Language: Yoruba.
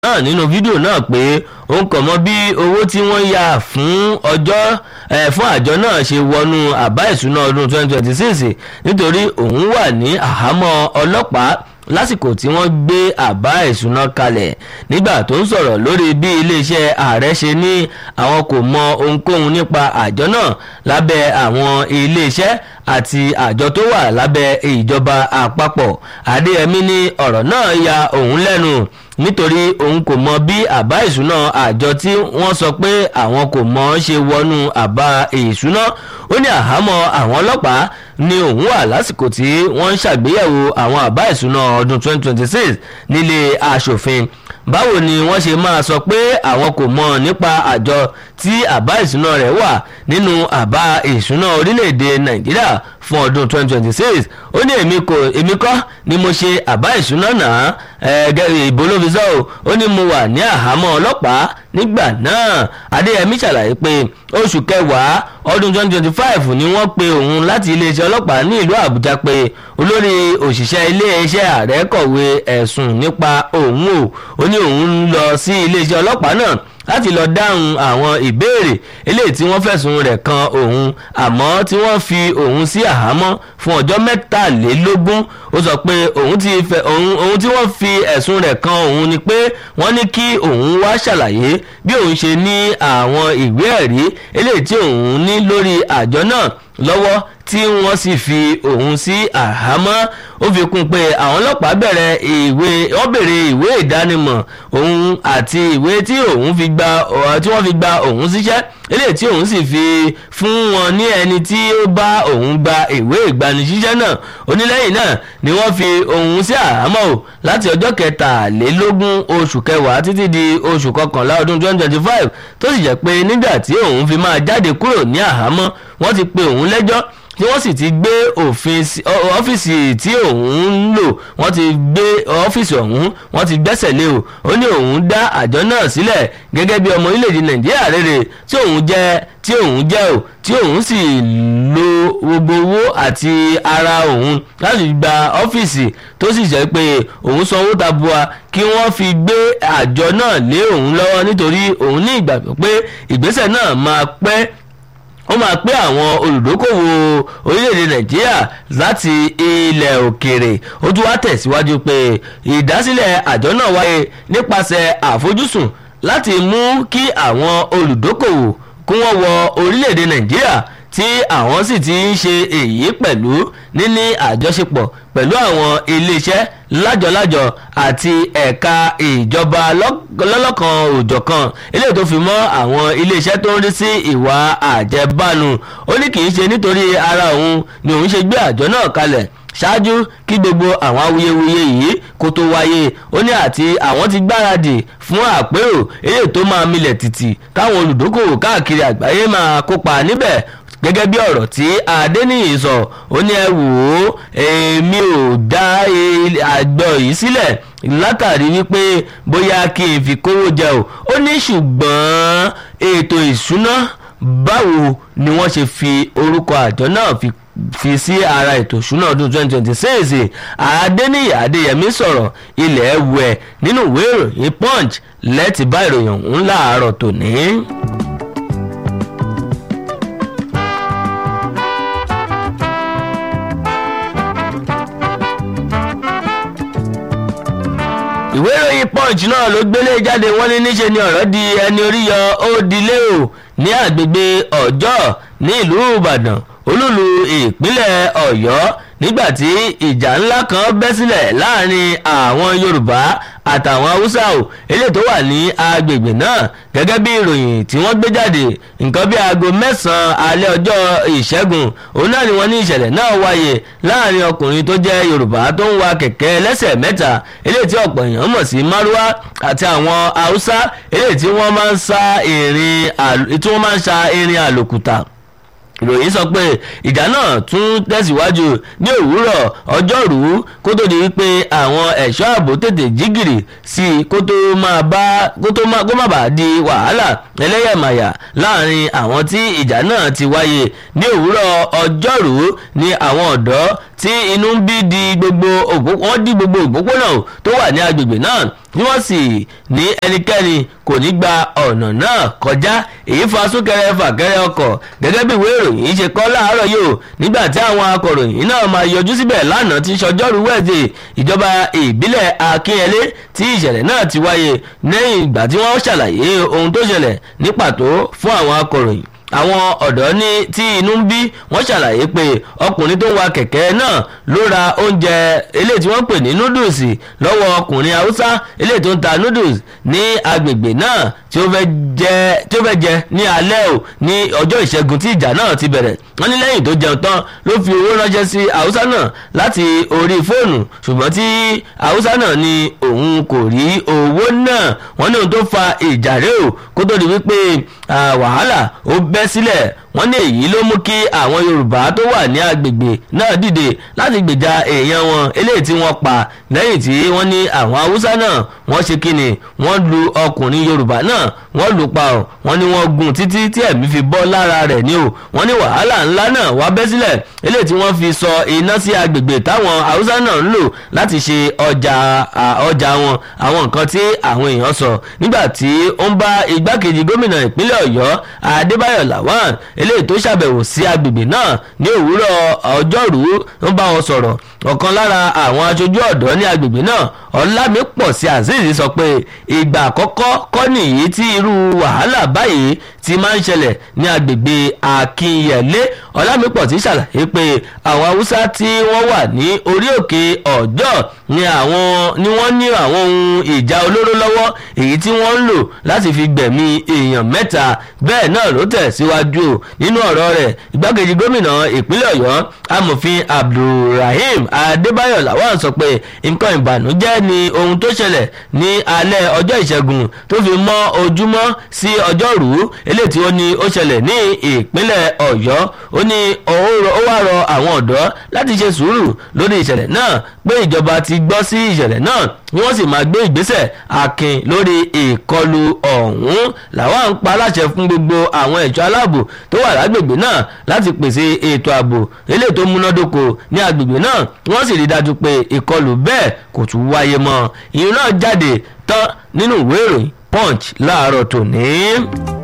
náà nínú fídíò náà pé òun kò mọ bí owó tí wọ́n yà fún ọjọ́ fún àjọ náà ṣe wọnú àbá ìṣúná ọdún 2026 nítorí òun wà ní àhámọ́ ọlọ́pàá lásìkò tí wọ́n gbé àbá ìṣúná kalẹ̀ nígbà tó ń sọ̀rọ̀ lórí bí iléeṣẹ́ ààrẹ ṣe ní àwọn kò mọ ohunkóhun nípa àjọ náà lábẹ́ àwọn iléeṣẹ́ àti àjọ tó wà lábẹ́ ìjọba àpapọ̀ adéyẹmí ní ọ̀rọ̀ náà ya òun lẹ́nu nítorí òun kò mọ bí àbá ìṣúná àjọ tí wọ́n sọ pé àwọn kò mọ ṣe wọnú àbá ìṣúná ó ní àhámọ́ àwọn ọlọ́pàá ni òun wà lásìkò tí wọ́n ń ṣàgbéyẹ̀wò àwọn àbá ìṣúná ọdún 2026 nílé aṣòfin báwo ni wọ́n ṣe máa sọ pé àwọn kò mọ̀ nípa àjọ tí àbá ìṣúná rẹ̀ wà nínú àbá ìṣúná orílẹ̀-èdè nàìjíríà fún ọdún 2026 ó ní èmi kò èmi kọ́ ni mo ṣe àbá ìṣúná náà ìbò ló fi sọ ọ́ ó ní mo wà ní àhámọ́ ọlọ́pàá nígbà náà adéyẹmí ṣàlàyé pé oṣù kẹwàá ọdún 2025 ni wọ́n pe òun láti iléeṣẹ́ ọlọ́pàá ní ìlú àbújá pé olórí òṣìṣẹ́ iléeṣẹ́ ààrẹ kọ̀wé ẹ̀sùn nípa òun o ó ní òun ń lọ sí iléeṣẹ́ ọlọ́pàá náà láti lọ dáhùn àwọn ìbéèrè eléyìí tí wọ́n fẹ̀sùn rẹ̀ kan òun àmọ́ tí wọ́n fi òun sí àhámọ́ fún ọjọ́ mẹ́tàlélógún ó sọ pé òun ti fẹ́ òun òun tí wọ́n fi ẹ̀sùn rẹ̀ kan òun ni pé wọ́n ní kí òun wá ṣàlàyé bí òun ṣe ní àwọn ìwé ẹ̀rí eléyìí tí òun ní lórí àjọ náà lọ́wọ́ tí wọ́n sì fi òun sí àhámọ́ ó fi kún pé àwọn ọlọ́pàá bẹ̀rẹ̀ ìwé wọ́n bèrè ìwé ìdánimọ̀ òun àti ìwé tí òun fi gba tí wọ́n fi gba òun síṣẹ́ eléyìí tí òun sì fi fún wọn ní ẹni tí ó bá òun gba ìwé ìgbanisíṣẹ́ náà onílẹ̀yìn náà ni wọ́n fi òun sí àhámọ́ o láti ọjọ́ kẹtàlélógún oṣù kẹwàá títí di oṣù kọkànlá ọdún twenty twenty five tó sì jẹ́ pé nígbà tí òun fi máa jáde kúrò ní àhámọ́ wọ́n ti pe òun lẹ́jọ́ tí wọ́n sì ti gbé òfin ọ́fíìsì tí òun ń lò wọ́n ti gbé ọ́fíìsì ọ̀hún wọ́n ti gbẹ́sẹ̀ lé o ó ní òun dá àjọ náà sílẹ̀ gẹ́gẹ́ bí ọmọ orílẹ̀-èdè nàìjíríà rere tí òun jẹ́ tí òun jẹ́ o tí òun sì lo gbogbo owó àti ara òun láti gba ọ́fíìsì tó sì jẹ́ pé òun sanwó tabua kí wọ́n fi gbé àjọ náà lé òun lọ́wọ́ nítorí òun ní ìgbàgbọ́ pé ìgbésẹ̀ náà máa pẹ́ ó máa pé àwọn olùdókòwò orílẹ̀-èdè nàìjíríà láti ilẹ̀ òkèèrè ó tún wá tẹ̀síwájú pé ìdásílẹ̀ àjọ náà wáyé nípasẹ̀ àfojúsùn láti mú kí àwọn olùdókòwò kí wọ́n wọ orílẹ̀-èdè nàìjíríà tí àwọn sì ti ń ṣe èyí pẹ̀lú níní àjọṣepọ̀ pẹ̀lú àwọn iléeṣẹ́ lájọlájọ àti ẹ̀ka ìjọba lọ́lọ́kan òjọ̀kan eléyìí tó fi mọ́ àwọn iléeṣẹ́ tó ń rí sí ìwà àjẹbánu ó ní kì í ṣe nítorí ara òun ni òun ṣe gbé àjọ náà kalẹ̀ ṣáájú kí gbogbo àwọn awuyewuye yìí kó tó wáyé ó ní àti àwọn ti gbáradì fún àpérò eléyìí tó máa milẹ̀ tìtì káwọn olùdókòwò káàkiri àgbáyé máa kópa níbẹ̀ gẹ́gẹ́ bí ọ̀rọ̀ tí adéníyì sọ ó ní ẹ wò ó èmi ò dá àjọ yìí sílẹ̀ látàrí wípé bóyá kí n fi kówó jẹ o ó ní ṣùgbọ́n ètò ìṣúná báwo ni wọ́n ṣe fi orúkọ àjọ náà fi fi sí ara ètò ìṣúná ọdún 2026 adéníyì adéyẹmí sọ̀rọ̀ ilẹ̀ ẹ̀wẹ̀ nínú ìwé ìròyìn punch lẹ́tì bá ìròyìn ọ̀hún láàárọ̀ tòní. ìwé ìròyìn punch náà ló gbélé jáde wọ́n ní níṣe ni ọ̀rọ̀ di ẹni orí yọ ó dilé o ní àgbègbè ọjọ́ ní ìlú ìbàdàn olúlu ìpínlẹ̀ ọ̀yọ́ nígbàtí ìjà ńlá kan bẹ́ sílẹ̀ láàrin àwọn yorùbá àtàwọn haúsá o eléyìí tó wà ní agbègbè náà gẹ́gẹ́ bí ìròyìn tí wọ́n gbé jáde nǹkan bí aago mẹ́sàn-án alẹ́ ọjọ́ ìṣẹ́gun òun náà ni wọ́n ní ìṣẹ̀lẹ̀ náà wáyé láàrin ọkùnrin tó jẹ́ yorùbá tó ń wa kẹ̀kẹ́ ẹlẹ́sẹ̀ mẹ́ta eléyìí tí ọ̀pọ̀ èèyàn mọ̀ sí márúwá àti àwọn haúsá eléyìí tí wọ́n máa ń sa irin àlòkùtà ìròyìn sọ pé ìjà náà tún tẹ̀síwájú ní òwúrọ̀ ọjọ́rú kó tó di wípé àwọn ẹ̀ṣọ́ ààbò tètè jígìrì sí i kó tó máa bá kó tó má kó má bàa di wàhálà ẹlẹ́yàmàyà láàrin àwọn tí ìjà náà ti wáyé ní òwúrọ̀ ọjọ́rú ní àwọn ọ̀dọ́ tí inú ń bí di gbogbo wọ́n dí gbogbo òpópónà tó wà ní agbègbè náà tí wọ́n sì ní ẹnikẹ́ni kò ní gba ọ̀nà náà kọjá èyí fa súnkẹrẹ fàkẹrẹ ọkọ̀ gẹ́gẹ́ bí ìwé ìròyìn ṣe kọ́ láàárọ̀ yìí o nígbà tí àwọn akọ̀ròyìn náà máa yọjú síbẹ̀ lánàá tí sọjọ́rú wẹ̀dẹ̀ ìjọba ìbílẹ̀ akínyẹlé tí ìṣẹ̀lẹ̀ náà ti wáyé lẹ́yìn ìgbà tí wọ́n ṣàlàyé ohun tó ṣẹlẹ̀ ní pàtó fún àwọn akọ̀ròyìn àwọn ọ̀dọ́ ní tí inú ń bí wọ́n ṣàlàyé pé ọkùnrin tó ń wa kẹ̀kẹ́ náà ló ra oúnjẹ eléyìí tí wọ́n pè ní noodles lọ́wọ́ ọkùnrin haúsá eléyìí tó ń ta noodles ní agbègbè náà tí ó fẹ́ jẹ tí ó fẹ́ jẹ ní alẹ́ o ní ọjọ́ ìṣẹ́gun tí ìjà náà ti bẹ̀rẹ̀ wọ́n ní lẹ́yìn tó jẹun tán ló fi owó ránṣẹ́ sí haúsá náà láti orí fóònù ṣùgbọ́n tí haúsá náà ní òun kò rí owó náà wọ́n ní ohun tó fa ìjà rẹ̀ o kó tó di wípé wàhálà ó bẹ́ sílẹ̀ wọ́n ní èyí ló mú kí àwọn yorùbá tó wà ní agbègbè náà dìde láti gbèjà èèyàn wọn eléyìí tí wọ́n pa lẹ́yìn tí wọ́n ní àwọn haúsá náà wọ́n ṣe kíni wọ́n lu ọkùnrin yorùbá náà wọ́n lù pa ọ́ wọ́n ní wọ́n gún títí tí ẹ̀mí fi bọ́ lára rẹ̀ ní o wọ́n ní wàhálà ńlá náà wá bẹ́ sílẹ̀ eléyìí tí wọ́n fi sọ iná sí agbègbè táwọn haúsá náà ń lò láti ṣe ọjà ọjà wọn àwọn nǹkan tí àwọn èèyàn sọ nígbà tí ó ń bá igbákejì gómìnà ìpínlẹ̀ ọ̀yọ́ adébáyọ̀ lawan eléyìí tó ṣàbẹ̀wò sí agbègbè náà ní òwúrọ̀ ọjọ́rú ń bá wọn sọ̀rọ̀ ọ̀kan lára àwọn aṣojú ọ̀dọ́ ní agbègbè náà ọlámípọ̀sí azeez sọ pé ìgbà àkọ́kọ́ kọ́ nìyí tí irú wàhálà báyìí ti máa ń ṣẹlẹ̀ ní agbègbè akínyẹlé ọlámípọ̀sí ṣàlàyé pé àwọn haúsá tí wọ́n wà ní orí òkè ọ̀jọ́ ni àwọn ni wọ́n ní àwọn ohun ìjà olóró lọ́wọ́ èyí tí wọ́n ń lò láti fi gbẹ̀mí èèyàn mẹ́ta bẹ́ẹ̀ náà ló tẹ̀ síwájú nínú ọ̀rọ̀ rẹ̀ igbákejì gómìnà ìpínlẹ̀ ọ̀yọ́ amòfin abdulrahim adébáyọ̀ làwọn sọ pé nǹkan ìbànújẹ́ ni ohun tó ṣẹlẹ̀ ní alẹ́ ọjọ́ ìṣẹ́gun tó fi mọ́ ojúmọ́ sí ọjọ́rú eléyìí tí ó ní ó ṣẹlẹ̀ ní ìpínlẹ̀ ọ̀yọ́ ó ní ó wá rọ àwọn ọ̀dọ́ láti ṣe sùúrù lórí ìṣẹ̀lẹ̀ náà pé ìjọba ti gbọ́ sí ìṣẹ̀lẹ̀ náà ni wọ́n sì máa gbé ìgbésẹ̀ akin lórí ìkọlù ọ̀hún làwọn ń pa aláṣẹ fún gbogbo àwọn ẹ̀ṣọ́ aláàbò tó wà lágbègbè náà láti pèsè ètò ààbò eléyìí tó múnádóko ní agbègbè náà wọ́n sì rí dájú pé ìkọlù bẹ́ẹ̀ kò tún wáyé mọ́ ìyẹn náà jáde tán nínú ìwé ìròyìn punch láàárọ̀ tòní.